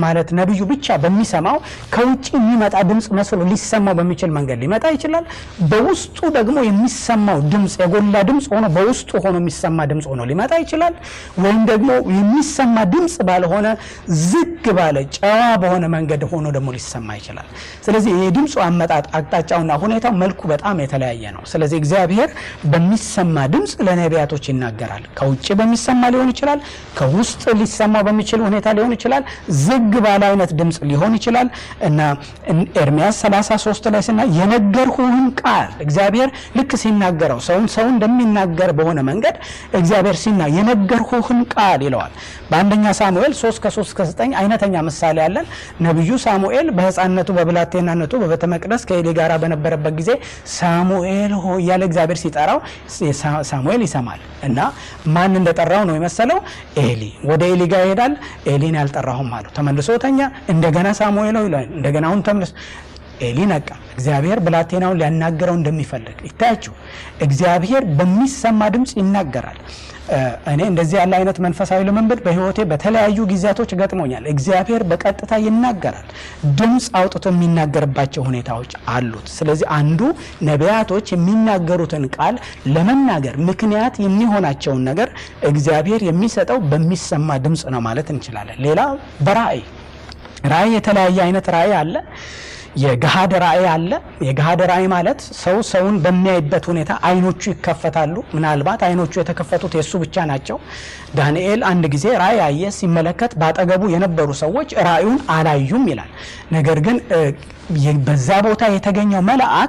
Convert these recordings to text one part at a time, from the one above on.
ማለት ነቢዩ ብቻ በሚሰማው ከውጭ የሚመጣ ድምፅ መስሎ ሊሰማው በሚችል መንገድ ሊመጣ ይችላል። በውስጡ ደግሞ የሚሰማው ድምፅ የጎላ ድምፅ ሆኖ በውስጡ ሆኖ የሚሰማ ድምፅ ሆኖ ሊመጣ ይችላል። ወይም ደግሞ የሚሰማ ድምፅ ባልሆነ ዝግ ባለ ጨዋ በሆነ መንገድ ሆኖ ደግሞ ሊሰማ ይችላል። ስለዚህ የድምፁ አመጣጥ አቅጣጫውና ሁኔታው መልኩ በጣም የተለያየ ነው። ስለዚህ እግዚአብሔር በሚሰማ ድምፅ ለነቢያቶች ይናገራል። ከውጭ በሚሰማ ሊሆን ይችላል። ከውስጥ ሊሰማ በሚችል ሁኔታ ሊሆን ይችላል። ዝግ ባለ አይነት ድምፅ ሊሆን ይችላል እና ኤርሚያስ 33 ላይ ስና የነገርሁህን ቃል እግዚአብሔር ልክ ሲናገረው ሰውን ሰው እንደሚናገር በሆነ መንገድ እግዚአብሔር ሲና የነገርሁህን ቃል ይለዋል። በአንደኛ ሳሙኤል 3 ከ3 እስከ 9 አይነተኛ ምሳሌ ያለን ነቢዩ ሳሙኤል በሕፃንነቱ በብላቴናነቱ በቤተ መቅደስ ከኤሊ ጋር በነበረበት ጊዜ ሳሙኤል ሆ እያለ እግዚአብሔር ሲጠራው ሳሙኤል ይሰማል እና ማን እንደጠራው ነው የመሰለው ኤሊ። ወደ ኤሊ ጋር ይሄዳል። ኤሊን ያልጠራሁም አለው። ተመልሶ ተኛ። እንደገና ሳሙኤል ሆይ ይላል። እንደገና አሁን ተመልሶ ኤሊ ነቃ። እግዚአብሔር ብላቴናውን ሊያናገረው እንደሚፈልግ ይታያችሁ። እግዚአብሔር በሚሰማ ድምፅ ይናገራል። እኔ እንደዚህ ያለ አይነት መንፈሳዊ ልምምድ በሕይወቴ በተለያዩ ጊዜያቶች ገጥሞኛል። እግዚአብሔር በቀጥታ ይናገራል። ድምፅ አውጥቶ የሚናገርባቸው ሁኔታዎች አሉት። ስለዚህ አንዱ ነቢያቶች የሚናገሩትን ቃል ለመናገር ምክንያት የሚሆናቸውን ነገር እግዚአብሔር የሚሰጠው በሚሰማ ድምፅ ነው ማለት እንችላለን። ሌላ በራእይ ራእይ የተለያየ አይነት ራእይ አለ። የገሃድ ራእይ አለ። የገሃድ ራእይ ማለት ሰው ሰውን በሚያይበት ሁኔታ አይኖቹ ይከፈታሉ። ምናልባት አይኖቹ የተከፈቱት የእሱ ብቻ ናቸው። ዳንኤል አንድ ጊዜ ራእይ አየ። ሲመለከት ባጠገቡ የነበሩ ሰዎች ራእዩን አላዩም ይላል። ነገር ግን በዛ ቦታ የተገኘው መልአክ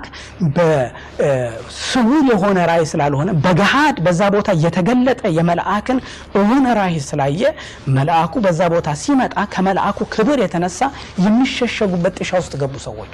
በስውር የሆነ ራእይ ስላልሆነ በገሃድ በዛ ቦታ የተገለጠ የመልአክን እውን ራእይ ስላየ መልአኩ በዛ ቦታ ሲመጣ ከመልአኩ ክብር የተነሳ የሚሸሸጉበት ጥሻ ውስጥ ገቡ ሰዎቹ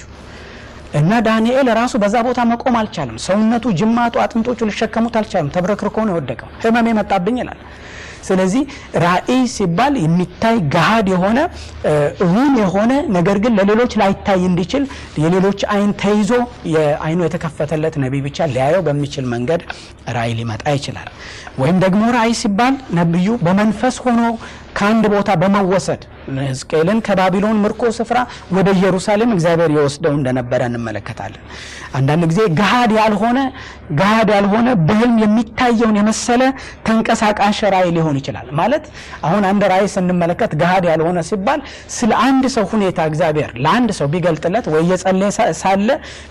እና ዳንኤል ራሱ በዛ ቦታ መቆም አልቻለም። ሰውነቱ፣ ጅማቱ፣ አጥንቶቹ ሊሸከሙት አልቻለም። ተብረክርኮ ነው የወደቀው። ሕመም የመጣብኝ ይላል። ስለዚህ ራእይ ሲባል የሚታይ ገሃድ የሆነ እውን የሆነ ነገር ግን ለሌሎች ላይታይ እንዲችል የሌሎች አይን ተይዞ የአይኑ የተከፈተለት ነቢይ ብቻ ሊያየው በሚችል መንገድ ራእይ ሊመጣ ይችላል። ወይም ደግሞ ራእይ ሲባል ነቢዩ በመንፈስ ሆኖ ከአንድ ቦታ በመወሰድ ሕዝቅኤልን ከባቢሎን ምርኮ ስፍራ ወደ ኢየሩሳሌም እግዚአብሔር የወስደው እንደነበረ እንመለከታለን። አንዳንድ ጊዜ ገሃድ ያልሆነ ገሃድ ያልሆነ በህልም የሚታየውን የመሰለ ተንቀሳቃሽ ራእይ ሊሆን ይችላል። ማለት አሁን አንድ ራእይ ስንመለከት ገሃድ ያልሆነ ሲባል ስለ አንድ ሰው ሁኔታ እግዚአብሔር ለአንድ ሰው ቢገልጥለት ወይ የጸለየ ሳለ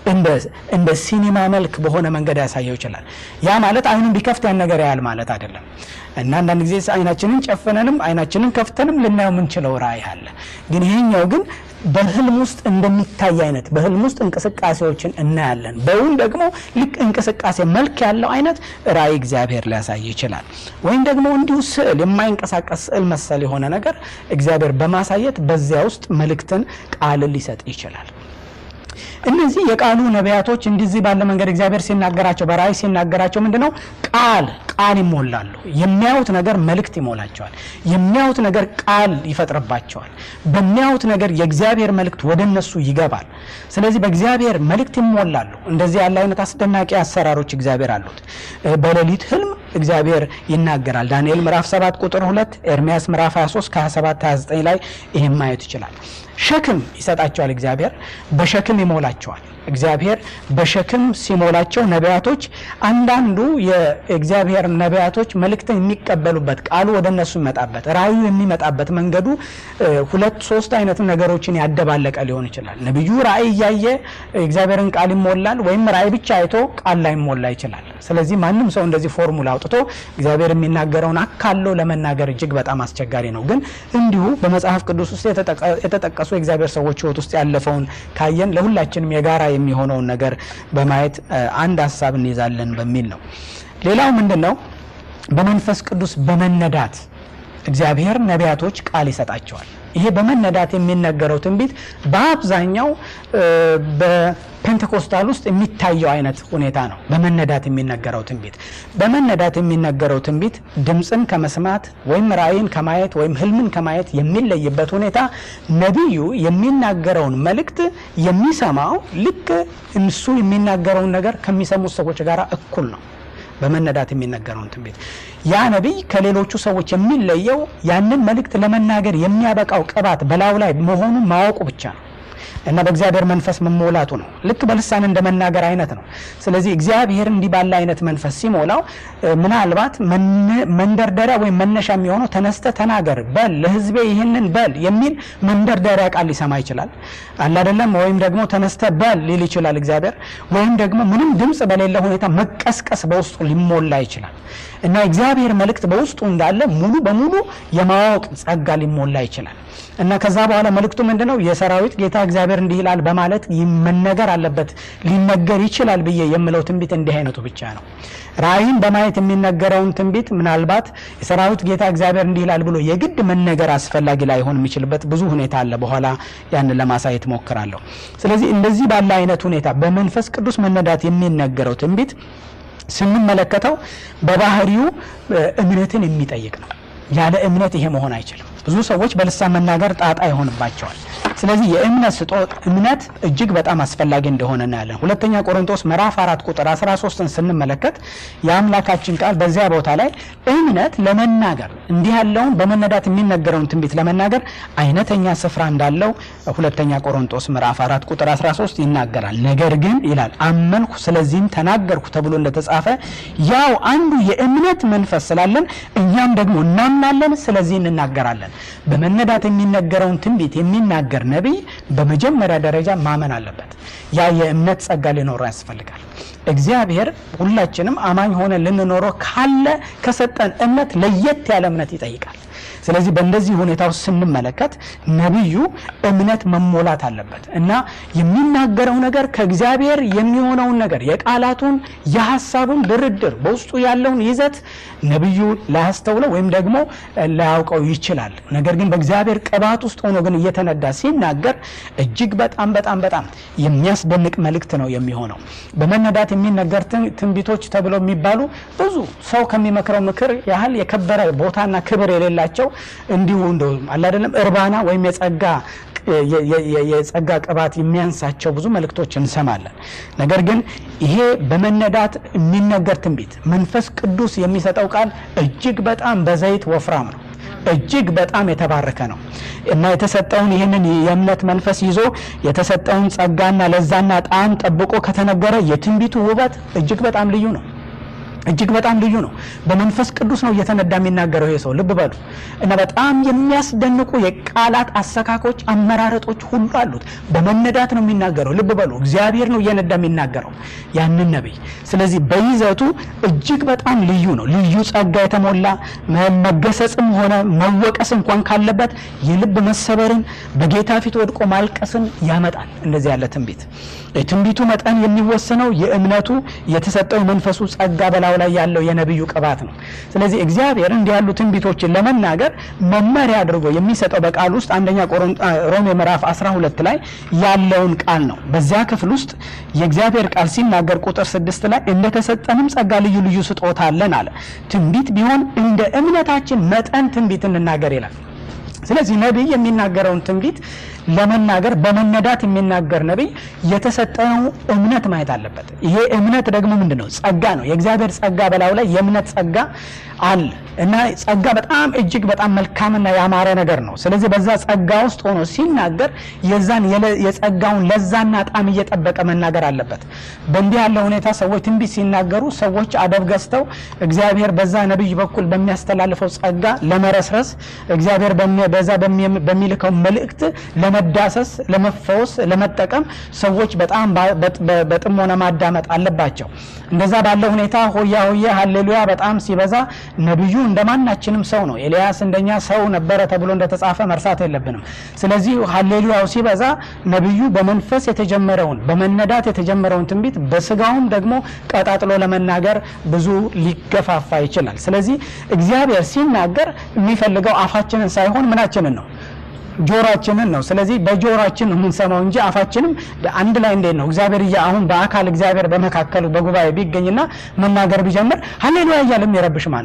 እንደ ሲኒማ መልክ በሆነ መንገድ ያሳየው ይችላል። ያ ማለት አይኑን ቢከፍት ያን ነገር ያህል ማለት አይደለም። እና አንዳንድ ጊዜ አይናችንን ጨፍነንም አይናችንን ከፍተንም ልናየው የምንችለው ራእይ አለ። ግን ይሄኛው ግን በህልም ውስጥ እንደሚታይ አይነት በህልም ውስጥ እንቅስቃሴዎችን እናያለን። በውን ደግሞ ልክ እንቅስቃሴ መልክ ያለው አይነት ራእይ እግዚአብሔር ሊያሳይ ይችላል። ወይም ደግሞ እንዲሁ ስዕል፣ የማይንቀሳቀስ ስዕል መሰል የሆነ ነገር እግዚአብሔር በማሳየት በዚያ ውስጥ መልእክትን ቃልን ሊሰጥ ይችላል። እነዚህ የቃሉ ነቢያቶች እንደዚህ ባለ መንገድ እግዚአብሔር ሲናገራቸው በራእይ ሲናገራቸው ምንድነው ቃል ቃል ይሞላሉ። የሚያዩት ነገር መልእክት ይሞላቸዋል። የሚያዩት ነገር ቃል ይፈጥርባቸዋል። በሚያዩት ነገር የእግዚአብሔር መልእክት ወደ እነሱ ይገባል። ስለዚህ በእግዚአብሔር መልእክት ይሞላሉ። እንደዚህ ያለ አይነት አስደናቂ አሰራሮች እግዚአብሔር አሉት። በሌሊት ህልም እግዚአብሔር ይናገራል። ዳንኤል ምዕራፍ 7 ቁጥር 2፣ ኤርሚያስ ምዕራፍ 23 ከ27 29 ላይ ይህም ማየት ይችላል። ሸክም ይሰጣቸዋል። እግዚአብሔር በሸክም ይሞላቸዋል። እግዚአብሔር በሸክም ሲሞላቸው ነቢያቶች አንዳንዱ የእግዚአብሔር ነቢያቶች መልእክትን የሚቀበሉበት ቃሉ ወደ እነሱ ይመጣበት ራእዩ የሚመጣበት መንገዱ ሁለት ሶስት አይነት ነገሮችን ያደባለቀ ሊሆን ይችላል። ነቢዩ ራእይ እያየ እግዚአብሔርን ቃል ይሞላል፣ ወይም ራእይ ብቻ አይቶ ቃል ላይ ይሞላ ይችላል። ስለዚህ ማንም ሰው እንደዚህ ፎርሙላ አውጥቶ እግዚአብሔር የሚናገረውን አካሎ ለመናገር እጅግ በጣም አስቸጋሪ ነው። ግን እንዲሁ በመጽሐፍ ቅዱስ ውስጥ የተጠቀሱ የእግዚአብሔር ሰዎች ሕይወት ውስጥ ያለፈውን ካየን ለሁላችንም የጋራ የሚሆነውን ነገር በማየት አንድ ሀሳብ እንይዛለን በሚል ነው። ሌላው ምንድን ነው? በመንፈስ ቅዱስ በመነዳት እግዚአብሔር ነቢያቶች ቃል ይሰጣቸዋል። ይሄ በመነዳት የሚነገረው ትንቢት በአብዛኛው በፔንቴኮስታል ውስጥ የሚታየው አይነት ሁኔታ ነው። በመነዳት የሚነገረው ትንቢት በመነዳት የሚነገረው ትንቢት ድምፅን ከመስማት ወይም ራእይን ከማየት ወይም ህልምን ከማየት የሚለይበት ሁኔታ ነቢዩ የሚናገረውን መልእክት የሚሰማው ልክ እሱ የሚናገረውን ነገር ከሚሰሙት ሰዎች ጋር እኩል ነው። በመነዳት የሚነገረውን ትንቢት ያ ነቢይ ከሌሎቹ ሰዎች የሚለየው ያንን መልእክት ለመናገር የሚያበቃው ቅባት በላዩ ላይ መሆኑን ማወቁ ብቻ ነው እና በእግዚአብሔር መንፈስ መሞላቱ ነው። ልክ በልሳን እንደ መናገር አይነት ነው። ስለዚህ እግዚአብሔር እንዲህ ባለ አይነት መንፈስ ሲሞላው ምናልባት መንደርደሪያ ወይም መነሻ የሚሆነው ተነስተ ተናገር በል ለሕዝቤ ይህንን በል የሚል መንደርደሪያ ቃል ሊሰማ ይችላል አለ አይደለም። ወይም ደግሞ ተነስተ በል ሊል ይችላል እግዚአብሔር። ወይም ደግሞ ምንም ድምፅ በሌለ ሁኔታ መቀስቀስ በውስጡ ሊሞላ ይችላል እና እግዚአብሔር መልእክት በውስጡ እንዳለ ሙሉ በሙሉ የማወቅ ጸጋ ሊሞላ ይችላል እና ከዛ በኋላ መልእክቱ ምንድን ነው? የሰራዊት ጌታ እግዚአብሔር እንዲህ ይላል በማለት መነገር አለበት። ሊነገር ይችላል ብዬ የምለው ትንቢት እንዲህ አይነቱ ብቻ ነው። ራእይን በማየት የሚነገረውን ትንቢት ምናልባት የሰራዊት ጌታ እግዚአብሔር እንዲህ ይላል ብሎ የግድ መነገር አስፈላጊ ላይሆን የሚችልበት ብዙ ሁኔታ አለ። በኋላ ያንን ለማሳየት ሞክራለሁ። ስለዚህ እንደዚህ ባለ አይነት ሁኔታ በመንፈስ ቅዱስ መነዳት የሚነገረው ትንቢት ስንመለከተው በባህሪው እምነትን የሚጠይቅ ነው። ያለ እምነት ይሄ መሆን አይችልም። ብዙ ሰዎች በልሳን መናገር ጣጣ ይሆንባቸዋል። ስለዚህ የእምነት ስጦት እምነት እጅግ በጣም አስፈላጊ እንደሆነ እናያለን። ሁለተኛ ቆሮንቶስ ምዕራፍ አራት ቁጥር 13ን ስንመለከት የአምላካችን ቃል በዚያ ቦታ ላይ እምነት ለመናገር እንዲህ ያለውን በመነዳት የሚነገረውን ትንቢት ለመናገር አይነተኛ ስፍራ እንዳለው ሁለተኛ ቆሮንቶስ ምዕራፍ አራት ቁጥር 13 ይናገራል። ነገር ግን ይላል አመንኩ ስለዚህም ተናገርኩ ተብሎ እንደተጻፈ ያው አንዱ የእምነት መንፈስ ስላለን እኛም ደግሞ እናምናለን፣ ስለዚህ እንናገራለን። በመነዳት የሚነገረውን ትንቢት የሚናገር ነቢይ በመጀመሪያ ደረጃ ማመን አለበት። ያ የእምነት ጸጋ ሊኖረው ያስፈልጋል። እግዚአብሔር ሁላችንም አማኝ ሆነ ልንኖረው ካለ ከሰጠን እምነት ለየት ያለ እምነት ይጠይቃል። ስለዚህ በእንደዚህ ሁኔታ ውስጥ ስንመለከት ነቢዩ እምነት መሞላት አለበት እና የሚናገረው ነገር ከእግዚአብሔር የሚሆነውን ነገር የቃላቱን የሀሳቡን ድርድር በውስጡ ያለውን ይዘት ነቢዩ ላያስተውለው ወይም ደግሞ ላያውቀው ይችላል። ነገር ግን በእግዚአብሔር ቅባት ውስጥ ሆኖ ግን እየተነዳ ሲናገር እጅግ በጣም በጣም በጣም የሚያስደንቅ መልእክት ነው የሚሆነው። በመነዳት የሚነገር ትንቢቶች ተብለው የሚባሉ ብዙ ሰው ከሚመክረው ምክር ያህል የከበረ ቦታና ክብር የሌላቸው እንዲሁ እንደ አለ አይደለም እርባና ወይም የጸጋ የጸጋ ቅባት የሚያንሳቸው ብዙ መልእክቶች እንሰማለን። ነገር ግን ይሄ በመነዳት የሚነገር ትንቢት መንፈስ ቅዱስ የሚሰጠው ቃል እጅግ በጣም በዘይት ወፍራም ነው። እጅግ በጣም የተባረከ ነው እና የተሰጠውን ይህንን የእምነት መንፈስ ይዞ የተሰጠውን ጸጋና ለዛና ጣዕም ጠብቆ ከተነገረ የትንቢቱ ውበት እጅግ በጣም ልዩ ነው። እጅግ በጣም ልዩ ነው። በመንፈስ ቅዱስ ነው እየተነዳ የሚናገረው ይሄ ሰው ልብ በሉ እና በጣም የሚያስደንቁ የቃላት አሰካኮች፣ አመራረጦች ሁሉ አሉት። በመነዳት ነው የሚናገረው። ልብ በሉ እግዚአብሔር ነው እየነዳ የሚናገረው ያንን ነቢይ። ስለዚህ በይዘቱ እጅግ በጣም ልዩ ነው። ልዩ ጸጋ የተሞላ መገሰጽም ሆነ መወቀስ እንኳን ካለበት የልብ መሰበርን በጌታ ፊት ወድቆ ማልቀስን ያመጣል። እንደዚህ ያለ ትንቢት የትንቢቱ መጠን የሚወሰነው የእምነቱ የተሰጠው የመንፈሱ ጸጋ በላዩ ላይ ያለው የነቢዩ ቅባት ነው። ስለዚህ እግዚአብሔር እንዲህ ያሉ ትንቢቶችን ለመናገር መመሪያ አድርጎ የሚሰጠው በቃል ውስጥ አንደኛ ሮሜ ምዕራፍ 12 ላይ ያለውን ቃል ነው። በዚያ ክፍል ውስጥ የእግዚአብሔር ቃል ሲናገር ቁጥር ስድስት ላይ እንደተሰጠንም ጸጋ ልዩ ልዩ ስጦታ አለን አለ። ትንቢት ቢሆን እንደ እምነታችን መጠን ትንቢት እንናገር ይላል። ስለዚህ ነቢይ የሚናገረውን ትንቢት ለመናገር በመነዳት የሚናገር ነቢይ የተሰጠው እምነት ማየት አለበት። ይሄ እምነት ደግሞ ምንድን ነው? ጸጋ ነው። የእግዚአብሔር ጸጋ በላዩ ላይ የእምነት ጸጋ አለ እና ጸጋ በጣም እጅግ በጣም መልካምና ያማረ ነገር ነው። ስለዚህ በዛ ጸጋ ውስጥ ሆኖ ሲናገር የዛን የጸጋውን ለዛና ጣም እየጠበቀ መናገር አለበት። በእንዲህ ያለ ሁኔታ ሰዎች ትንቢት ሲናገሩ ሰዎች አደብ ገዝተው እግዚአብሔር በዛ ነቢይ በኩል በሚያስተላልፈው ጸጋ ለመረስረስ እግዚአብሔር በዛ በሚልከው መልእክት ለመዳሰስ፣ ለመፈወስ፣ ለመጠቀም ሰዎች በጣም በጥሞና ማዳመጥ አለባቸው። እንደዛ ባለ ሁኔታ ሆያ ሆያ ሀሌሉያ በጣም ሲበዛ ነቢዩ እንደማናችንም ሰው ነው። ኤልያስ እንደኛ ሰው ነበረ ተብሎ እንደተጻፈ መርሳት የለብንም። ስለዚህ ሀሌሉያው ሲበዛ ነቢዩ በመንፈስ የተጀመረውን በመነዳት የተጀመረውን ትንቢት በስጋውም ደግሞ ቀጣጥሎ ለመናገር ብዙ ሊገፋፋ ይችላል። ስለዚህ እግዚአብሔር ሲናገር የሚፈልገው አፋችንን ሳይሆን ምናችንን ነው ጆሮአችንን ነው። ስለዚህ በጆሮአችን ነው የምንሰማው እንጂ አፋችንም አንድ ላይ እንዴት ነው እግዚአብሔር እያ አሁን በአካል እግዚአብሔር በመካከሉ በጉባኤ ቢገኝና መናገር ቢጀምር ሀሌሉያ እያለ የሚረብሽ ማን ነው?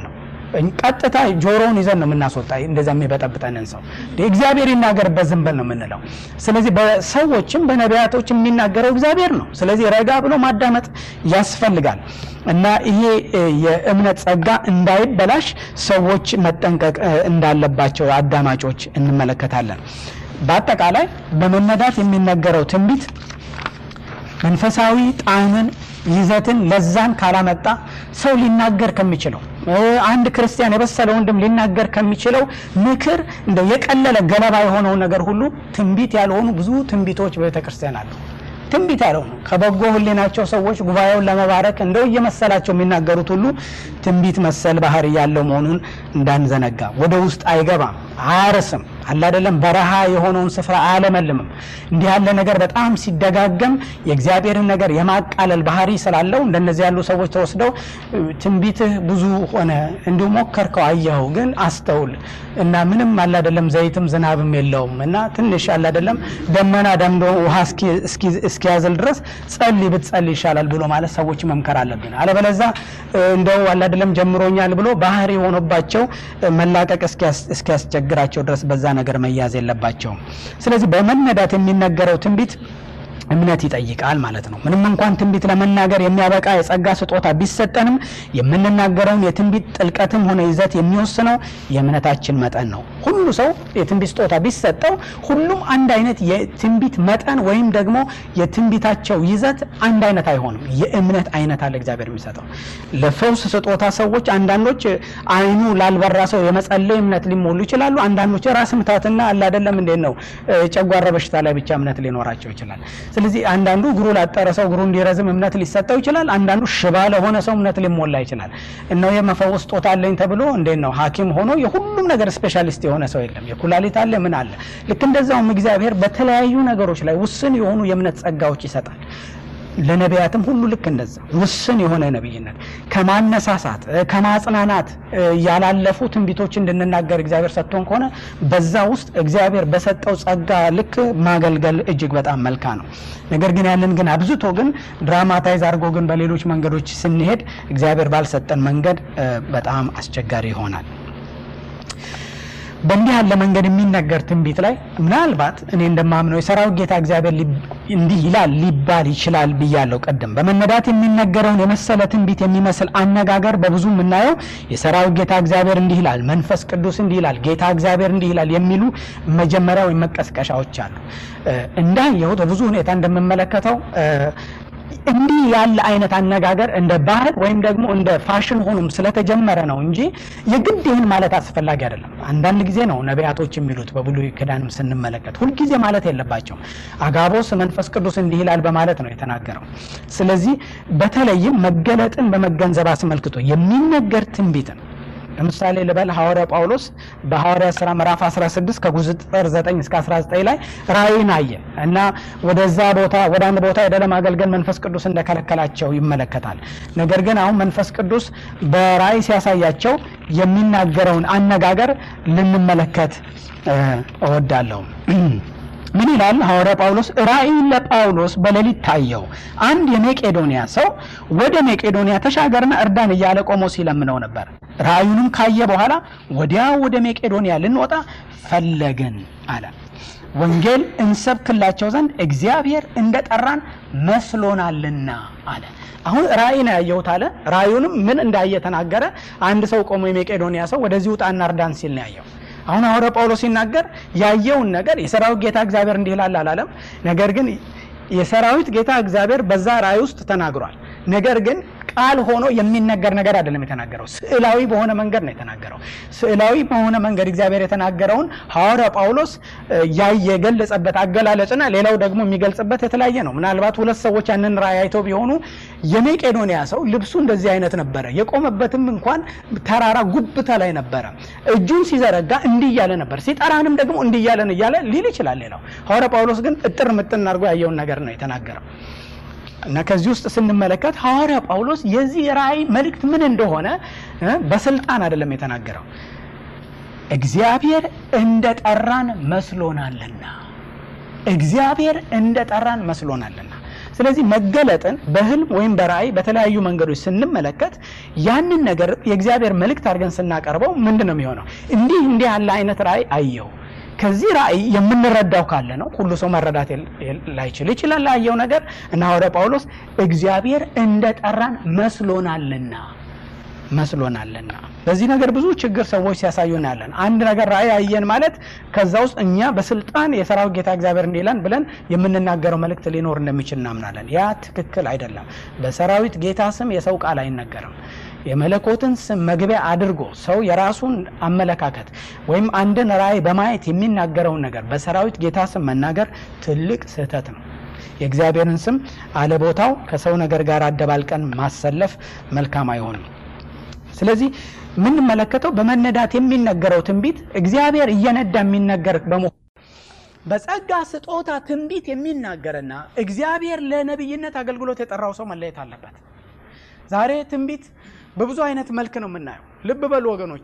ቀጥታ ጆሮውን ይዘን ነው የምናስወጣ። እንደዛ የሚበጠብጠንን ሰው እግዚአብሔር ይናገርበት ዝም በል ነው የምንለው። ስለዚህ በሰዎችም በነቢያቶች የሚናገረው እግዚአብሔር ነው። ስለዚህ ረጋ ብሎ ማዳመጥ ያስፈልጋል እና ይሄ የእምነት ጸጋ እንዳይበላሽ ሰዎች መጠንቀቅ እንዳለባቸው አዳማጮች እንመለከታለን። በአጠቃላይ በመነዳት የሚነገረው ትንቢት መንፈሳዊ ጣዕምን፣ ይዘትን፣ ለዛን ካላመጣ ሰው ሊናገር ከሚችለው አንድ ክርስቲያን የበሰለ ወንድም ሊናገር ከሚችለው ምክር እንደው የቀለለ ገለባ የሆነውን ነገር ሁሉ ትንቢት ያልሆኑ ብዙ ትንቢቶች በቤተ ክርስቲያን አሉ። ትንቢት ያልሆኑ ከበጎ ሕሊናቸው ሰዎች ጉባኤውን ለመባረክ እንደው እየመሰላቸው የሚናገሩት ሁሉ ትንቢት መሰል ባህሪ ያለው መሆኑን እንዳንዘነጋ። ወደ ውስጥ አይገባም፣ አያርስም አለ አይደለም፣ በረሃ የሆነውን ስፍራ አያለመልምም። እንዲህ ያለ ነገር በጣም ሲደጋገም የእግዚአብሔርን ነገር የማቃለል ባህሪ ስላለው እንደነዚህ ያሉ ሰዎች ተወስደው ትንቢትህ ብዙ ሆነ እንዲሁ ሞከርከው፣ አየኸው፣ ግን አስተውል እና ምንም አለ አይደለም፣ ዘይትም ዝናብም የለውም እና ትንሽ አለ አይደለም፣ ደመና ደምዶ ውሃ እስኪያዝል ድረስ ጸልይ ብትጸልይ ይሻላል ብሎ ማለት ሰዎች መምከር አለብን። አለበለዛ እንደው አለ አይደለም ጀምሮኛል ብሎ ባህሪ ሆኖባቸው መላቀቅ እስኪያስቸግራቸው ድረስ በዛ ነገር መያዝ የለባቸውም። ስለዚህ በመነዳት የሚነገረው ትንቢት እምነት ይጠይቃል ማለት ነው። ምንም እንኳን ትንቢት ለመናገር የሚያበቃ የጸጋ ስጦታ ቢሰጠንም የምንናገረውን የትንቢት ጥልቀትም ሆነ ይዘት የሚወስነው የእምነታችን መጠን ነው። ሁሉ ሰው የትንቢት ስጦታ ቢሰጠው ሁሉም አንድ አይነት የትንቢት መጠን ወይም ደግሞ የትንቢታቸው ይዘት አንድ አይነት አይሆንም። የእምነት አይነት አለ እግዚአብሔር የሚሰጠው። ለፈውስ ስጦታ ሰዎች አንዳንዶች አይኑ ላልበራ ሰው የመጸለይ እምነት ሊሞሉ ይችላሉ። አንዳንዶች ራስ ምታትና አለ አይደለም እንዴት ነው ጨጓራ በሽታ ላይ ብቻ እምነት ሊኖራቸው ይችላል። ስለዚህ አንዳንዱ እግሩ ላጠረ ሰው እግሩ እንዲረዝም እምነት ሊሰጠው ይችላል። አንዳንዱ ሽባ ለሆነ ሰው እምነት ሊሞላ ይችላል። እነው የመፈወስ ስጦታ አለኝ ተብሎ እንዴት ነው ሐኪም ሆኖ የሁሉም ነገር ስፔሻሊስት የሆነ ሰው የለም። የኩላሊት አለ ምን አለ። ልክ እንደዛውም እግዚአብሔር በተለያዩ ነገሮች ላይ ውስን የሆኑ የእምነት ጸጋዎች ይሰጣል። ለነቢያትም ሁሉ ልክ እንደዛ ውስን የሆነ ነቢይነት ከማነሳሳት ከማጽናናት ያላለፉ ትንቢቶች እንድንናገር እግዚአብሔር ሰጥቶን ከሆነ በዛ ውስጥ እግዚአብሔር በሰጠው ጸጋ ልክ ማገልገል እጅግ በጣም መልካ ነው። ነገር ግን ያንን ግን አብዝቶ ግን ድራማታይዝ አድርጎ ግን በሌሎች መንገዶች ስንሄድ እግዚአብሔር ባልሰጠን መንገድ በጣም አስቸጋሪ ይሆናል። በእንዲህ ያለ መንገድ የሚነገር ትንቢት ላይ ምናልባት እኔ እንደማምነው የሰራዊት ጌታ እግዚአብሔር እንዲህ ይላል ሊባል ይችላል ብያለሁ። ቀደም በመነዳት የሚነገረውን የመሰለ ትንቢት የሚመስል አነጋገር በብዙ የምናየው የሰራዊት ጌታ እግዚአብሔር እንዲህ ይላል፣ መንፈስ ቅዱስ እንዲህ ይላል፣ ጌታ እግዚአብሔር እንዲህ ይላል የሚሉ መጀመሪያ ወይም መቀስቀሻዎች አሉ። እንዳየሁት በብዙ ሁኔታ እንደምመለከተው እንዲህ ያለ አይነት አነጋገር እንደ ባህል ወይም ደግሞ እንደ ፋሽን ሆኖም ስለተጀመረ ነው እንጂ የግድ ይህን ማለት አስፈላጊ አይደለም። አንዳንድ ጊዜ ነው ነቢያቶች የሚሉት በብሉይ ኪዳንም ስንመለከት ሁልጊዜ ማለት የለባቸውም። አጋቦስ መንፈስ ቅዱስ እንዲህ ይላል በማለት ነው የተናገረው። ስለዚህ በተለይም መገለጥን በመገንዘብ አስመልክቶ የሚነገር ትንቢትን ለምሳሌ ልበል ሐዋርያ ጳውሎስ በሐዋርያ ሥራ ምዕራፍ 16 ከቁጥር 9 እስከ 19 ላይ ራእይን አየ እና ወደዛ ቦታ ወደ አንድ ቦታ ሄደ ለማገልገል መንፈስ ቅዱስ እንደከለከላቸው ይመለከታል። ነገር ግን አሁን መንፈስ ቅዱስ በራእይ ሲያሳያቸው የሚናገረውን አነጋገር ልንመለከት እወዳለሁ። ምን ይላል ሐዋርያ ጳውሎስ? ራእይን ለጳውሎስ በሌሊት ታየው። አንድ የሜቄዶንያ ሰው ወደ ሜቄዶንያ ተሻገርና እርዳን እያለ ቆሞ ሲለምነው ነበር። ራእዩንም ካየ በኋላ ወዲያው ወደ ሜቄዶንያ ልንወጣ ፈለግን አለ። ወንጌል እንሰብክላቸው ዘንድ እግዚአብሔር እንደጠራን መስሎናልና አለ። አሁን ራእይ ነው ያየሁት አለ። ራእዩንም ምን እንዳየ ተናገረ። አንድ ሰው ቆሞ የሜቄዶንያ ሰው ወደዚህ ውጣና እርዳን ሲል ነው ያየው። አሁን ሐዋርያ ጳውሎስ ሲናገር ያየውን ነገር የሰራዊት ጌታ እግዚአብሔር እንዲህ ይላል አላለም። ነገር ግን የሰራዊት ጌታ እግዚአብሔር በዛ ራእይ ውስጥ ተናግሯል። ነገር ግን ቃል ሆኖ የሚነገር ነገር አይደለም የተናገረው። ስዕላዊ በሆነ መንገድ ነው የተናገረው። ስዕላዊ በሆነ መንገድ እግዚአብሔር የተናገረውን ሐዋርያ ጳውሎስ የገለጸበት አገላለጽና ሌላው ደግሞ የሚገልጽበት የተለያየ ነው። ምናልባት ሁለት ሰዎች ያንን ራእይ አይተው ቢሆኑ የሜቄዶንያ ሰው ልብሱ እንደዚህ አይነት ነበረ፣ የቆመበትም እንኳን ተራራ ጉብታ ላይ ነበረ። እጁን ሲዘረጋ እንዲህ እያለ ነበር፣ ሲጠራንም ደግሞ እንዲህ እያለን እያለ ሊል ይችላል ሌላው። ሐዋርያ ጳውሎስ ግን እጥር ምጥን አድርጎ ያየውን ነገር ነው የተናገረው። እና ከዚህ ውስጥ ስንመለከት ሐዋርያ ጳውሎስ የዚህ ራእይ መልእክት ምን እንደሆነ በስልጣን አይደለም የተናገረው። እግዚአብሔር እንደ ጠራን መስሎናልና፣ እግዚአብሔር እንደ ጠራን መስሎናልና። ስለዚህ መገለጥን በህልም ወይም በራእይ በተለያዩ መንገዶች ስንመለከት ያንን ነገር የእግዚአብሔር መልእክት አድርገን ስናቀርበው ምንድን ነው የሚሆነው? እንዲህ እንዲህ ያለ አይነት ራእይ አየው። ከዚህ ራእይ የምንረዳው ካለ ነው። ሁሉ ሰው መረዳት ላይችል ይችላል ላየው ነገር እና ሐዋርያ ጳውሎስ እግዚአብሔር እንደጠራን መስሎናልና መስሎናልና በዚህ ነገር ብዙ ችግር ሰዎች ሲያሳዩን ያለን አንድ ነገር ራእይ አየን ማለት ከዛ ውስጥ እኛ በስልጣን የሰራዊት ጌታ እግዚአብሔር እንዲለን ብለን የምንናገረው መልእክት ሊኖር እንደሚችል እናምናለን። ያ ትክክል አይደለም። በሰራዊት ጌታ ስም የሰው ቃል አይነገርም። የመለኮትን ስም መግቢያ አድርጎ ሰው የራሱን አመለካከት ወይም አንድን ራእይ በማየት የሚናገረውን ነገር በሰራዊት ጌታ ስም መናገር ትልቅ ስህተት ነው። የእግዚአብሔርን ስም አለቦታው ከሰው ነገር ጋር አደባልቀን ማሰለፍ መልካም አይሆንም። ስለዚህ የምንመለከተው በመነዳት የሚነገረው ትንቢት እግዚአብሔር እየነዳ የሚነገር በመሆኑ በጸጋ ስጦታ ትንቢት የሚናገርና እግዚአብሔር ለነቢይነት አገልግሎት የጠራው ሰው መለየት አለበት። ዛሬ ትንቢት በብዙ አይነት መልክ ነው የምናየው። ልብ በሉ ወገኖቼ፣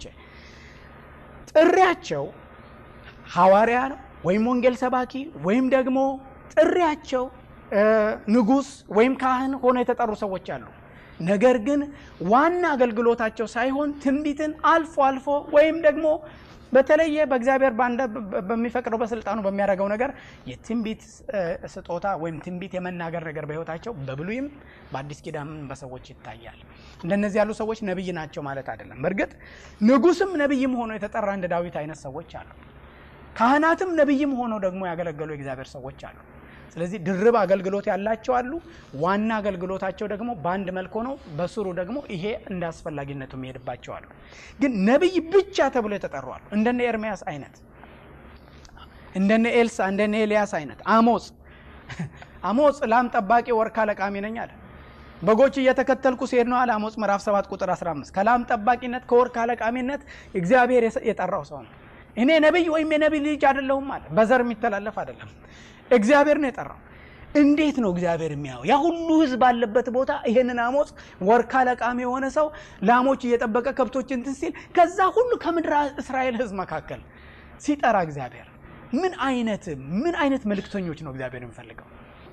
ጥሪያቸው ሐዋርያ ነው ወይም ወንጌል ሰባኪ ወይም ደግሞ ጥሪያቸው ንጉሥ ወይም ካህን ሆነው የተጠሩ ሰዎች አሉ። ነገር ግን ዋና አገልግሎታቸው ሳይሆን ትንቢትን አልፎ አልፎ ወይም ደግሞ በተለየ በእግዚአብሔር በሚፈቅደው በስልጣኑ በሚያደርገው ነገር የትንቢት ስጦታ ወይም ትንቢት የመናገር ነገር በሕይወታቸው በብሉይም በአዲስ ኪዳንም በሰዎች ይታያል። እንደነዚህ ያሉ ሰዎች ነቢይ ናቸው ማለት አይደለም። በእርግጥ ንጉሥም ነቢይም ሆኖ የተጠራ እንደ ዳዊት አይነት ሰዎች አሉ። ካህናትም ነቢይም ሆነው ደግሞ ያገለገሉ የእግዚአብሔር ሰዎች አሉ። ስለዚህ ድርብ አገልግሎት ያላቸው አሉ። ዋና አገልግሎታቸው ደግሞ በአንድ መልክ ሆነው በስሩ ደግሞ ይሄ እንደ አስፈላጊነቱ የሚሄድባቸው አሉ። ግን ነቢይ ብቻ ተብሎ የተጠሩ አሉ። እንደነ ኤርሚያስ አይነት፣ እንደነ ኤልሳ፣ እንደነ ኤልያስ አይነት። አሞጽ አሞጽ ላም ጠባቂ ወርካ ለቃሚ ነኝ አለ። በጎች እየተከተልኩ ሲሄድ ነው አለ አሞጽ ምዕራፍ 7 ቁጥር 15 ከላም ጠባቂነት ከወርካ ለቃሚነት እግዚአብሔር የጠራው ሰው ነው። እኔ ነቢይ ወይም የነቢይ ልጅ አይደለሁም አለ። በዘር የሚተላለፍ አይደለም። እግዚአብሔር ነው የጠራው። እንዴት ነው እግዚአብሔር የሚያየው? ያ ሁሉ ሕዝብ ባለበት ቦታ ይሄንን አሞጽ ወርካ ለቃሚ የሆነ ሰው ላሞች እየጠበቀ ከብቶች እንትን ሲል ከዛ ሁሉ ከምድር እስራኤል ሕዝብ መካከል ሲጠራ እግዚአብሔር ምን አይነት ምን አይነት መልእክተኞች ነው እግዚአብሔር የሚፈልገው?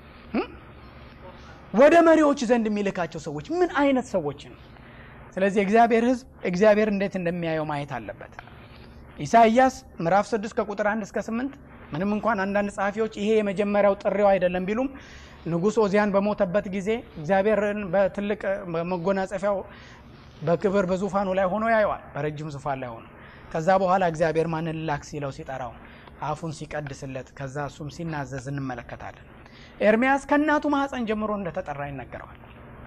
ወደ መሪዎች ዘንድ የሚልካቸው ሰዎች ምን አይነት ሰዎች ነው? ስለዚህ እግዚአብሔር ሕዝብ እግዚአብሔር እንዴት እንደሚያየው ማየት አለበት። ኢሳይያስ ምዕራፍ 6 ከቁጥር 1 እስከ 8 ምንም እንኳን አንዳንድ ጸሐፊዎች ይሄ የመጀመሪያው ጥሪው አይደለም ቢሉም ንጉሥ ኦዚያን በሞተበት ጊዜ እግዚአብሔርን በትልቅ መጎናጸፊያው በክብር በዙፋኑ ላይ ሆኖ ያየዋል፣ በረጅም ዙፋን ላይ ሆኖ። ከዛ በኋላ እግዚአብሔር ማንን ላክ ሲለው ሲጠራው አፉን ሲቀድስለት ከዛ እሱም ሲናዘዝ እንመለከታለን። ኤርሚያስ ከእናቱ ማኅፀን ጀምሮ እንደተጠራ ይነገረዋል።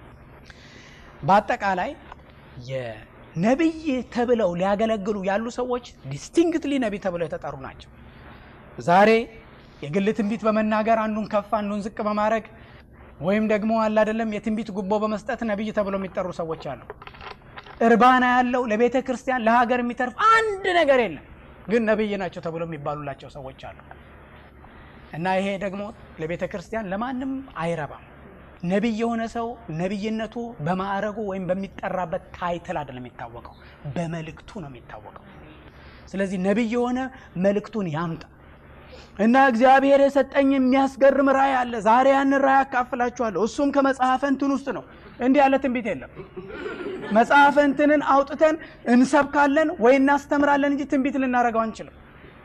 በአጠቃላይ የነቢይ ተብለው ሊያገለግሉ ያሉ ሰዎች ዲስቲንክትሊ ነቢይ ተብለው የተጠሩ ናቸው። ዛሬ የግል ትንቢት በመናገር አንዱን ከፍ አንዱን ዝቅ በማድረግ ወይም ደግሞ አለ አይደለም የትንቢት ጉቦ በመስጠት ነቢይ ተብለው የሚጠሩ ሰዎች አሉ። እርባና ያለው ለቤተ ክርስቲያን ለሀገር የሚተርፍ አንድ ነገር የለም፣ ግን ነቢይ ናቸው ተብለው የሚባሉላቸው ሰዎች አሉ። እና ይሄ ደግሞ ለቤተ ክርስቲያን ለማንም አይረባም። ነቢይ የሆነ ሰው ነቢይነቱ በማዕረጉ ወይም በሚጠራበት ታይትል አይደለም የሚታወቀው፣ በመልእክቱ ነው የሚታወቀው። ስለዚህ ነቢይ የሆነ መልእክቱን ያምጣ እና እግዚአብሔር የሰጠኝ የሚያስገርም ራእይ አለ። ዛሬ ያንን ራእይ አካፍላችኋለሁ። እሱም ከመጽሐፈ እንትን ውስጥ ነው። እንዲህ ያለ ትንቢት የለም። መጽሐፈ እንትንን አውጥተን እንሰብካለን ወይ እናስተምራለን እንጂ ትንቢት ልናደርገው አንችልም።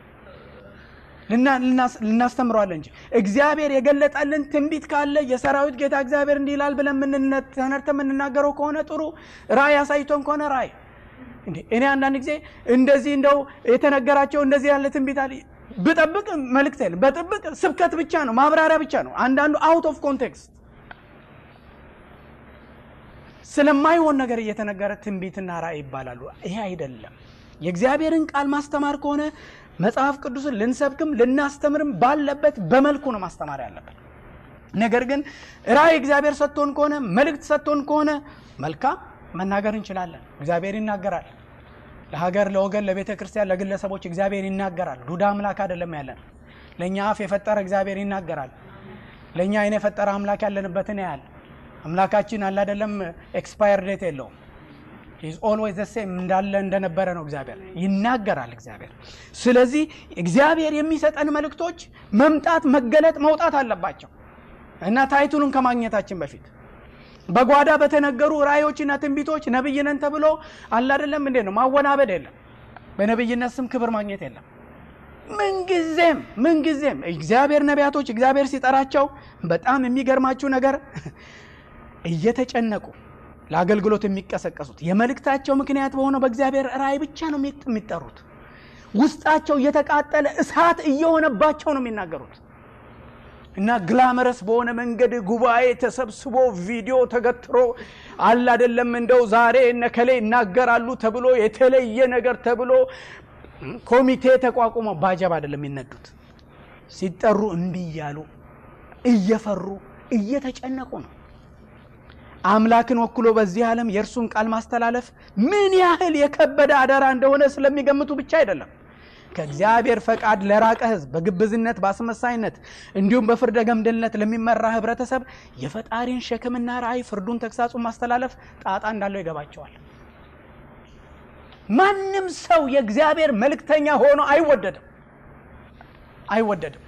ልናስተምረዋለን እንጂ እግዚአብሔር የገለጠልን ትንቢት ካለ የሰራዊት ጌታ እግዚአብሔር እንዲህ ይላል ብለን ተነርተ የምንናገረው ከሆነ ጥሩ፣ ራእይ አሳይቶን ከሆነ ራእይ እንዴ እኔ አንዳንድ ጊዜ እንደዚህ እንደው የተነገራቸው እንደዚህ ያለ ትንቢት አለ ብጠብቅ መልእክት የለም። በጥብቅ ስብከት ብቻ ነው፣ ማብራሪያ ብቻ ነው። አንዳንዱ አውት ኦፍ ኮንቴክስት ስለማይሆን ነገር እየተነገረ ትንቢትና ራእይ ይባላሉ። ይሄ አይደለም። የእግዚአብሔርን ቃል ማስተማር ከሆነ መጽሐፍ ቅዱስን ልንሰብክም ልናስተምርም ባለበት በመልኩ ነው ማስተማር ያለበት። ነገር ግን ራእይ እግዚአብሔር ሰጥቶን ከሆነ መልእክት ሰጥቶን ከሆነ መልካም መናገር እንችላለን። እግዚአብሔር ይናገራል። ለሀገር፣ ለወገን፣ ለቤተ ክርስቲያን፣ ለግለሰቦች እግዚአብሔር ይናገራል። ዱዳ አምላክ አይደለም ያለን። ለእኛ አፍ የፈጠረ እግዚአብሔር ይናገራል። ለእኛ አይን የፈጠረ አምላክ ያለንበትን ያህል አምላካችን አለ አይደለም፣ ኤክስፓየር ዴት የለውም። ኢዝ ኦልዌይዝ ዘ ሴም እንዳለ እንደነበረ ነው። እግዚአብሔር ይናገራል። እግዚአብሔር ስለዚህ እግዚአብሔር የሚሰጠን መልእክቶች መምጣት፣ መገለጥ፣ መውጣት አለባቸው። እና ታይቱንን ከማግኘታችን በፊት በጓዳ በተነገሩ ራእዮችና ትንቢቶች ነብይ ነን ተብሎ አለ አይደለም እንዴ ነው ማወናበድ የለም። በነብይነት ስም ክብር ማግኘት የለም። ምንጊዜም ምንጊዜም እግዚአብሔር ነቢያቶች እግዚአብሔር ሲጠራቸው በጣም የሚገርማችሁ ነገር እየተጨነቁ ለአገልግሎት የሚቀሰቀሱት የመልእክታቸው ምክንያት በሆነው በእግዚአብሔር ራእይ ብቻ ነው የሚጠሩት። ውስጣቸው እየተቃጠለ እሳት እየሆነባቸው ነው የሚናገሩት እና ግላመረስ በሆነ መንገድ ጉባኤ ተሰብስቦ ቪዲዮ ተገትሮ አለ አይደለም እንደው ዛሬ እነከሌ ይናገራሉ ተብሎ የተለየ ነገር ተብሎ ኮሚቴ ተቋቁሞ ባጀብ አይደለም የሚነዱት። ሲጠሩ እምቢ እያሉ እየፈሩ እየተጨነቁ ነው። አምላክን ወክሎ በዚህ ዓለም የእርሱን ቃል ማስተላለፍ ምን ያህል የከበደ አደራ እንደሆነ ስለሚገምቱ ብቻ አይደለም። ከእግዚአብሔር ፈቃድ ለራቀ ሕዝብ በግብዝነት በአስመሳይነት እንዲሁም በፍርደ ገምድልነት ለሚመራ ህብረተሰብ የፈጣሪን ሸክምና ራእይ ፍርዱን፣ ተግሳጹን ማስተላለፍ ጣጣ እንዳለው ይገባቸዋል። ማንም ሰው የእግዚአብሔር መልእክተኛ ሆኖ አይወደድም አይወደድም።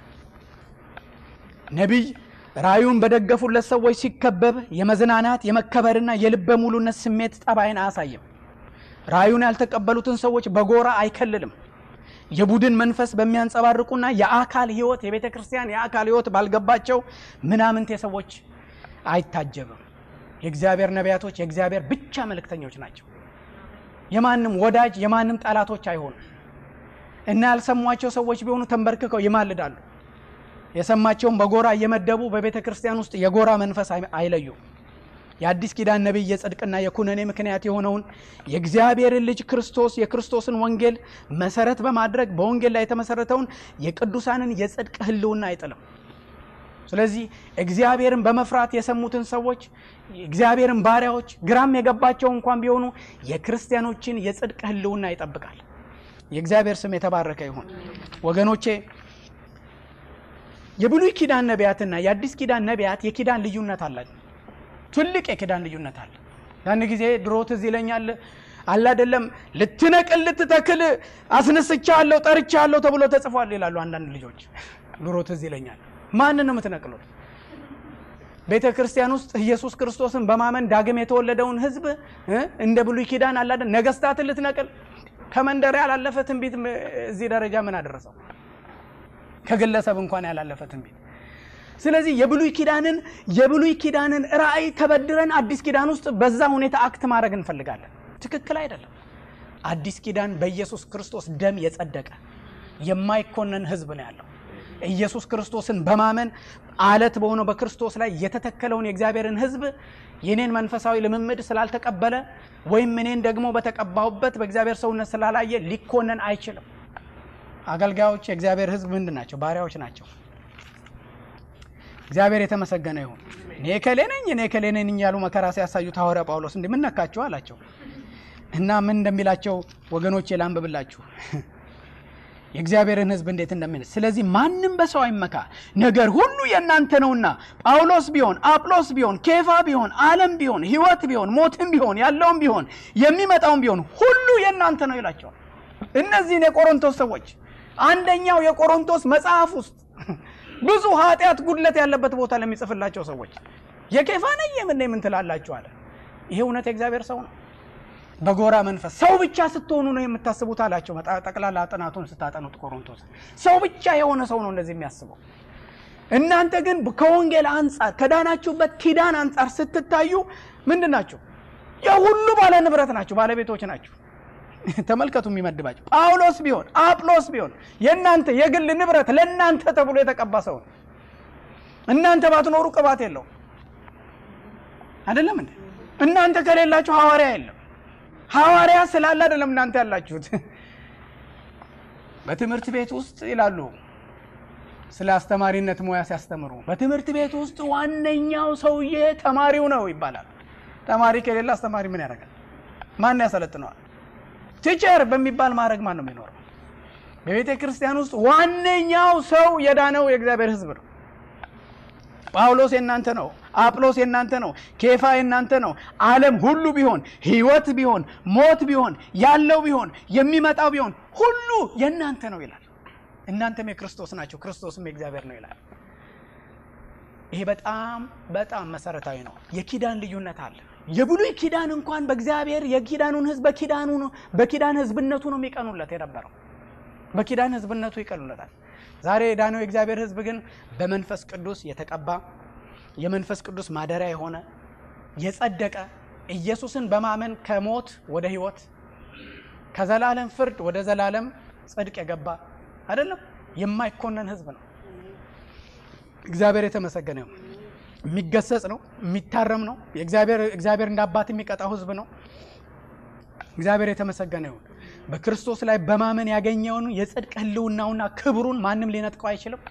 ነቢይ ራእዩን በደገፉለት ሰዎች ሲከበብ የመዝናናት የመከበርና የልበ ሙሉነት ስሜት ጠባይን አያሳይም። ራእዩን ያልተቀበሉትን ሰዎች በጎራ አይከልልም። የቡድን መንፈስ በሚያንጸባርቁና የአካል ህይወት የቤተ ክርስቲያን የአካል ህይወት ባልገባቸው ምናምንቴ ሰዎች አይታጀብም። የእግዚአብሔር ነቢያቶች የእግዚአብሔር ብቻ መልእክተኞች ናቸው። የማንም ወዳጅ የማንም ጠላቶች አይሆኑም እና ያልሰሟቸው ሰዎች ቢሆኑ ተንበርክከው ይማልዳሉ። የሰማቸውን በጎራ እየመደቡ በቤተ ክርስቲያን ውስጥ የጎራ መንፈስ አይለዩም። የአዲስ ኪዳን ነቢይ የጽድቅና የኩነኔ ምክንያት የሆነውን የእግዚአብሔርን ልጅ ክርስቶስ የክርስቶስን ወንጌል መሰረት በማድረግ በወንጌል ላይ የተመሰረተውን የቅዱሳንን የጽድቅ ህልውና አይጥልም። ስለዚህ እግዚአብሔርን በመፍራት የሰሙትን ሰዎች እግዚአብሔርን ባሪያዎች ግራም የገባቸው እንኳን ቢሆኑ የክርስቲያኖችን የጽድቅ ህልውና ይጠብቃል። የእግዚአብሔር ስም የተባረከ ይሁን ወገኖቼ። የብሉይ ኪዳን ነቢያትና የአዲስ ኪዳን ነቢያት የኪዳን ልዩነት አላቸው። ትልቅ የኪዳን ልዩነት አለ። ያን ጊዜ ድሮ ትዝ ይለኛል አለ አይደለም ልትነቅል ልትተክል አስነስቻለሁ ጠርቻለሁ ተብሎ ተጽፏል ይላሉ አንዳንድ ልጆች። ድሮ ትዝ ይለኛል። ማንን ነው የምትነቅሉት? ቤተ ክርስቲያን ውስጥ ኢየሱስ ክርስቶስን በማመን ዳግም የተወለደውን ህዝብ እንደ ብሉይ ኪዳን አለ አይደል ነገስታትን ልትነቅል ከመንደር ያላለፈ ትንቢት እዚህ ደረጃ ምን አደረሰው? ከግለሰብ እንኳን ያላለፈ ትንቢት ስለዚህ የብሉይ ኪዳንን የብሉይ ኪዳንን ራእይ ተበድረን አዲስ ኪዳን ውስጥ በዛ ሁኔታ አክት ማድረግ እንፈልጋለን። ትክክል አይደለም። አዲስ ኪዳን በኢየሱስ ክርስቶስ ደም የጸደቀ የማይኮነን ህዝብ ነው ያለው። ኢየሱስ ክርስቶስን በማመን አለት በሆነው በክርስቶስ ላይ የተተከለውን የእግዚአብሔርን ህዝብ የኔን መንፈሳዊ ልምምድ ስላልተቀበለ ወይም እኔን ደግሞ በተቀባሁበት በእግዚአብሔር ሰውነት ስላላየ ሊኮነን አይችልም። አገልጋዮች የእግዚአብሔር ህዝብ ምንድን ናቸው? ባሪያዎች ናቸው። እግዚአብሔር የተመሰገነ ይሁን። እኔ ከሌ ነኝ እኔ ከሌ ነኝ እያሉ መከራ ሲያሳዩት ሐዋርያ ጳውሎስ እንዲህ ምን ነካችሁ አላቸው እና ምን እንደሚላቸው ወገኖቼ ላንብብላችሁ የእግዚአብሔርን ህዝብ እንዴት እንደምን ስለዚህ ማንም በሰው አይመካ፣ ነገር ሁሉ የእናንተ ነውና ጳውሎስ ቢሆን አጵሎስ ቢሆን ኬፋ ቢሆን ዓለም ቢሆን ህይወት ቢሆን ሞትም ቢሆን ያለውም ቢሆን የሚመጣውም ቢሆን ሁሉ የእናንተ ነው ይላቸዋል። እነዚህን የቆሮንቶስ ሰዎች አንደኛው የቆሮንቶስ መጽሐፍ ውስጥ ብዙ ኃጢአት ጉድለት ያለበት ቦታ ለሚጽፍላቸው ሰዎች የኬፋ ነኝ የምን ምን ትላላችሁ አለ። ይሄ እውነት የእግዚአብሔር ሰው ነው። በጎራ መንፈስ ሰው ብቻ ስትሆኑ ነው የምታስቡት አላቸው። ጠቅላላ ጥናቱን ስታጠኑት ቆሮንቶስ ሰው ብቻ የሆነ ሰው ነው እንደዚህ የሚያስበው። እናንተ ግን ከወንጌል አንጻር ከዳናችሁበት ኪዳን አንጻር ስትታዩ ምንድን ናቸው? የሁሉ ባለ ንብረት ናቸው፣ ባለቤቶች ናቸው። ተመልከቱ የሚመድባቸው ጳውሎስ ቢሆን አጵሎስ ቢሆን የእናንተ የግል ንብረት ለእናንተ ተብሎ የተቀባ ሰው ነው። እናንተ ባትኖሩ ቅባት የለውም። አይደለም እንዴ? እናንተ ከሌላችሁ ሐዋርያ የለም። ሐዋርያ ስላለ አይደለም እናንተ ያላችሁት። በትምህርት ቤት ውስጥ ይላሉ ስለ አስተማሪነት ሙያ ሲያስተምሩ፣ በትምህርት ቤት ውስጥ ዋነኛው ሰውዬ ተማሪው ነው ይባላል። ተማሪ ከሌለ አስተማሪ ምን ያደርጋል? ማን ያሰለጥነዋል? ቲቸር በሚባል ማድረግ ማን ነው የሚኖረው? በቤተ ክርስቲያን ውስጥ ዋነኛው ሰው የዳነው የእግዚአብሔር ሕዝብ ነው። ጳውሎስ የእናንተ ነው። አጵሎስ የእናንተ ነው። ኬፋ የእናንተ ነው። ዓለም ሁሉ ቢሆን ሕይወት ቢሆን ሞት ቢሆን ያለው ቢሆን የሚመጣው ቢሆን ሁሉ የእናንተ ነው ይላል። እናንተም የክርስቶስ ናቸው፣ ክርስቶስም የእግዚአብሔር ነው ይላል። ይሄ በጣም በጣም መሰረታዊ ነው። የኪዳን ልዩነት አለ። የብሉይ ኪዳን እንኳን በእግዚአብሔር የኪዳኑን ሕዝብ በኪዳኑ ነው በኪዳን ሕዝብነቱ ነው የሚቀኑለት የነበረው በኪዳን ሕዝብነቱ ይቀኑለታል። ዛሬ የዳነው የእግዚአብሔር ሕዝብ ግን በመንፈስ ቅዱስ የተቀባ የመንፈስ ቅዱስ ማደሪያ የሆነ የጸደቀ ኢየሱስን በማመን ከሞት ወደ ሕይወት ከዘላለም ፍርድ ወደ ዘላለም ጽድቅ የገባ አይደለም፣ የማይኮነን ሕዝብ ነው። እግዚአብሔር የተመሰገነ ነው። የሚገሰጽ ነው፣ የሚታረም ነው። እግዚአብሔር እንደ አባት የሚቀጣው ሕዝብ ነው። እግዚአብሔር የተመሰገነ ይሁን። በክርስቶስ ላይ በማመን ያገኘውን የጽድቅ ህልውናውና ክብሩን ማንም ሊነጥቀው አይችልም።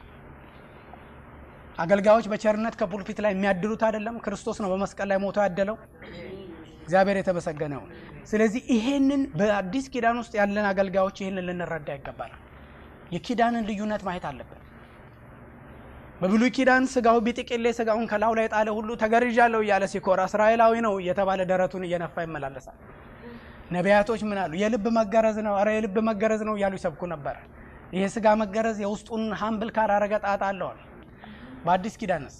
አገልጋዮች በቸርነት ከፑልፒት ላይ የሚያድሉት አይደለም። ክርስቶስ ነው በመስቀል ላይ ሞቶ ያደለው። እግዚአብሔር የተመሰገነ ይሁን። ስለዚህ ይሄንን በአዲስ ኪዳን ውስጥ ያለን አገልጋዮች ይህንን ልንረዳ ይገባል። የኪዳንን ልዩነት ማየት አለብን። በብሉይ ኪዳን ስጋው ቢጥቅሌ ስጋውን ከላዩ ላይ ጣለ ሁሉ ተገርዣለሁ እያለ ሲኮራ እስራኤላዊ ነው እየተባለ ደረቱን እየነፋ ይመላለሳል። ነቢያቶች ምን አሉ? የልብ መገረዝ ነው፣ ኧረ የልብ መገረዝ ነው እያሉ ይሰብኩ ነበር። ይሄ ስጋ መገረዝ የውስጡን ሀምብል ካራረገ ጣጣ አለዋል። በአዲስ ኪዳንስ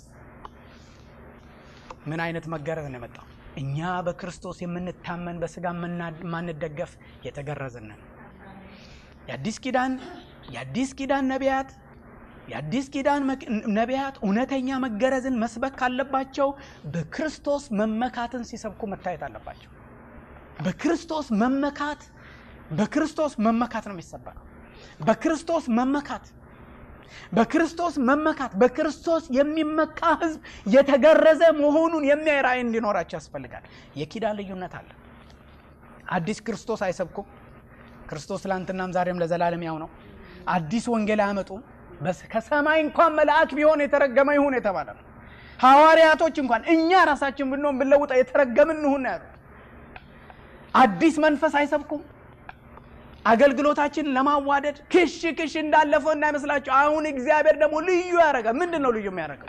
ምን አይነት መገረዝ ነው የመጣው? እኛ በክርስቶስ የምንታመን በስጋ የማንደገፍ የተገረዝንን የአዲስ ኪዳን የአዲስ ኪዳን ነቢያት የአዲስ ኪዳን ነቢያት እውነተኛ መገረዝን መስበክ ካለባቸው በክርስቶስ መመካትን ሲሰብኩ መታየት አለባቸው። በክርስቶስ መመካት በክርስቶስ መመካት ነው የሚሰበከው። በክርስቶስ መመካት በክርስቶስ መመካት በክርስቶስ የሚመካ ሕዝብ የተገረዘ መሆኑን የሚያይ ራእይ እንዲኖራቸው ያስፈልጋል። የኪዳን ልዩነት አለ። አዲስ ክርስቶስ አይሰብኩም። ክርስቶስ ትላንትናም ዛሬም ለዘላለም ያው ነው። አዲስ ወንጌል አያመጡም። ከሰማይ እንኳን መልአክ ቢሆን የተረገመ ይሁን የተባለ ነው። ሐዋርያቶች እንኳን እኛ ራሳችን ብንሆን ብንለውጠ የተረገምን እንሁን ያሉት አዲስ መንፈስ አይሰብኩም። አገልግሎታችንን ለማዋደድ ክሽ ክሽ እንዳለፈው እንዳይመስላቸው። አሁን እግዚአብሔር ደግሞ ልዩ ያደረገ ምንድን ነው? ልዩ የሚያደርገው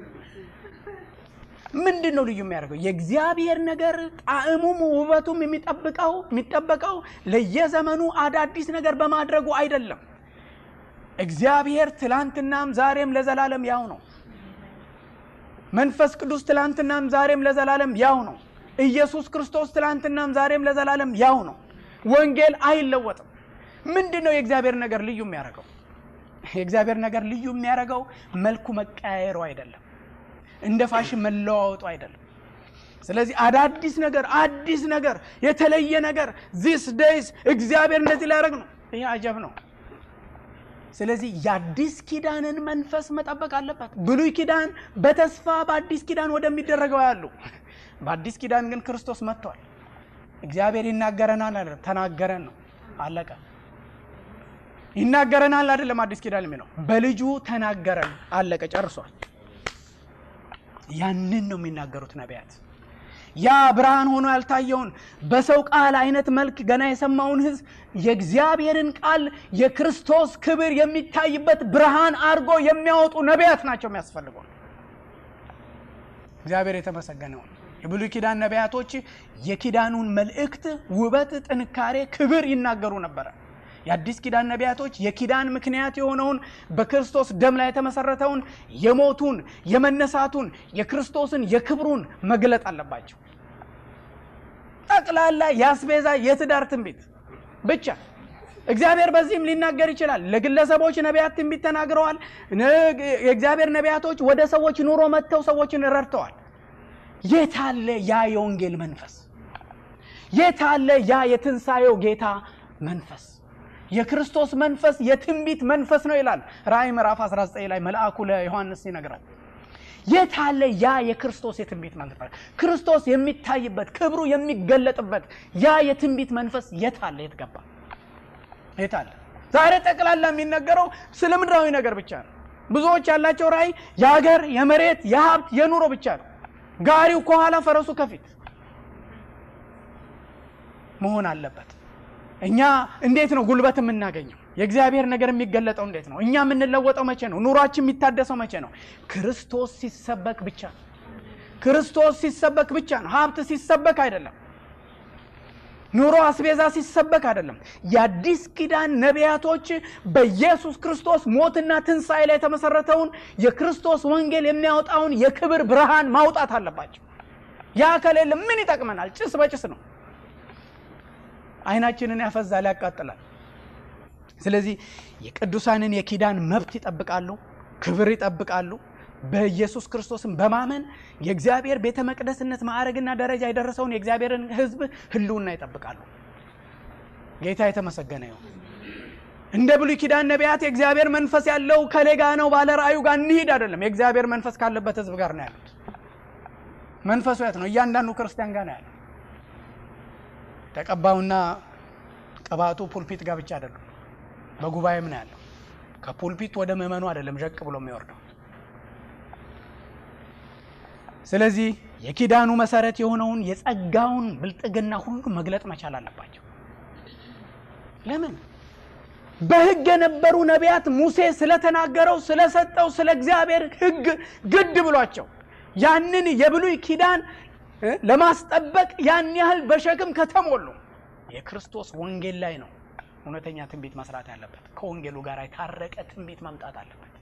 ምንድን ነው? ልዩ የሚያደርገው የእግዚአብሔር ነገር ጣዕሙም ውበቱም የሚጠብቀው የሚጠበቀው ለየዘመኑ አዳዲስ ነገር በማድረጉ አይደለም። እግዚአብሔር ትላንትናም ዛሬም ለዘላለም ያው ነው። መንፈስ ቅዱስ ትላንትናም ዛሬም ለዘላለም ያው ነው። ኢየሱስ ክርስቶስ ትላንትናም ዛሬም ለዘላለም ያው ነው። ወንጌል አይለወጥም። ምንድን ነው የእግዚአብሔር ነገር ልዩ የሚያደርገው? የእግዚአብሔር ነገር ልዩ የሚያደርገው መልኩ መቀያየሩ አይደለም፣ እንደ ፋሽን መለዋወጡ አይደለም። ስለዚህ አዳዲስ ነገር፣ አዲስ ነገር፣ የተለየ ነገር ዚስ ዴይስ እግዚአብሔር እንደዚህ ሊያደርግ ነው። ይሄ አጀብ ነው። ስለዚህ የአዲስ ኪዳንን መንፈስ መጠበቅ አለበት። ብሉይ ኪዳን በተስፋ በአዲስ ኪዳን ወደሚደረገው ያሉ በአዲስ ኪዳን ግን ክርስቶስ መጥቷል። እግዚአብሔር ይናገረናል አይደለም፣ ተናገረን ነው አለቀ። ይናገረናል አይደለም፣ አዲስ ኪዳን የሚለው በልጁ ተናገረን አለቀ፣ ጨርሷል። ያንን ነው የሚናገሩት ነቢያት። ያ ብርሃን ሆኖ ያልታየውን በሰው ቃል አይነት መልክ ገና የሰማውን ሕዝብ የእግዚአብሔርን ቃል የክርስቶስ ክብር የሚታይበት ብርሃን አድርጎ የሚያወጡ ነቢያት ናቸው የሚያስፈልገው። እግዚአብሔር የተመሰገነውን የብሉይ ኪዳን ነቢያቶች የኪዳኑን መልእክት ውበት፣ ጥንካሬ፣ ክብር ይናገሩ ነበረ። የአዲስ ኪዳን ነቢያቶች የኪዳን ምክንያት የሆነውን በክርስቶስ ደም ላይ የተመሰረተውን የሞቱን፣ የመነሳቱን፣ የክርስቶስን የክብሩን መግለጥ አለባቸው። ጠቅላላ የአስቤዛ የትዳር ትንቢት ብቻ እግዚአብሔር በዚህም ሊናገር ይችላል። ለግለሰቦች ነቢያት ትንቢት ተናግረዋል። የእግዚአብሔር ነቢያቶች ወደ ሰዎች ኑሮ መጥተው ሰዎችን ረድተዋል። የታለ ያ የወንጌል መንፈስ? የታለ ያ የትንሣኤው ጌታ መንፈስ? የክርስቶስ መንፈስ የትንቢት መንፈስ ነው ይላል ራእይ ምዕራፍ 19 ላይ መልአኩ ለዮሐንስ ይነግረው። የታለ ያ የክርስቶስ የትንቢት መንፈስ? ክርስቶስ የሚታይበት ክብሩ የሚገለጥበት ያ የትንቢት መንፈስ የታለ? የት ገባ? የታለ? ዛሬ ጠቅላላ የሚነገረው ስለ ምድራዊ ነገር ብቻ ነው። ብዙዎች ያላቸው ራእይ የሀገር፣ የመሬት፣ የሀብት፣ የኑሮ ብቻ ነው። ጋሪው ከኋላ ፈረሱ ከፊት መሆን አለበት። እኛ እንዴት ነው ጉልበት የምናገኘው? የእግዚአብሔር ነገር የሚገለጠው እንዴት ነው? እኛ የምንለወጠው መቼ ነው? ኑሯችን የሚታደሰው መቼ ነው? ክርስቶስ ሲሰበክ ብቻ ነው። ክርስቶስ ሲሰበክ ብቻ ነው። ሀብት ሲሰበክ አይደለም። ኑሮ አስቤዛ ሲሰበክ አይደለም። የአዲስ ኪዳን ነቢያቶች በኢየሱስ ክርስቶስ ሞትና ትንሣኤ ላይ የተመሰረተውን የክርስቶስ ወንጌል የሚያወጣውን የክብር ብርሃን ማውጣት አለባቸው። ያ ከሌለ ምን ይጠቅመናል? ጭስ በጭስ ነው። አይናችንን ያፈዛል፣ ያቃጥላል። ስለዚህ የቅዱሳንን የኪዳን መብት ይጠብቃሉ፣ ክብር ይጠብቃሉ። በኢየሱስ ክርስቶስን በማመን የእግዚአብሔር ቤተ መቅደስነት ማዕረግና ደረጃ የደረሰውን የእግዚአብሔርን ሕዝብ ሕልውና ይጠብቃሉ። ጌታ የተመሰገነ ይሁን። እንደ ብሉይ ኪዳን ነቢያት የእግዚአብሔር መንፈስ ያለው ከሌጋ ነው ባለ ራእዩ ጋር እንሂድ አይደለም። የእግዚአብሔር መንፈስ ካለበት ሕዝብ ጋር ነው ያሉት። መንፈሱ የት ነው? እያንዳንዱ ክርስቲያን ጋር ነው ያለው። ተቀባዩና ቅባቱ ፑልፒት ጋር ብቻ አይደለም፣ በጉባኤም ነው ያለው። ከፑልፒት ወደ ምዕመኑ አይደለም ዠቅ ብሎ የሚወርደው። ስለዚህ የኪዳኑ መሰረት የሆነውን የጸጋውን ብልጥግና ሁሉ መግለጥ መቻል አለባቸው። ለምን? በሕግ የነበሩ ነቢያት ሙሴ ስለተናገረው ስለሰጠው ስለ እግዚአብሔር ሕግ ግድ ብሏቸው ያንን የብሉይ ኪዳን ለማስጠበቅ ያን ያህል በሸክም ከተሞሉ የክርስቶስ ወንጌል ላይ ነው እውነተኛ ትንቢት መስራት ያለበት። ከወንጌሉ ጋር የታረቀ ትንቢት መምጣት አለበት።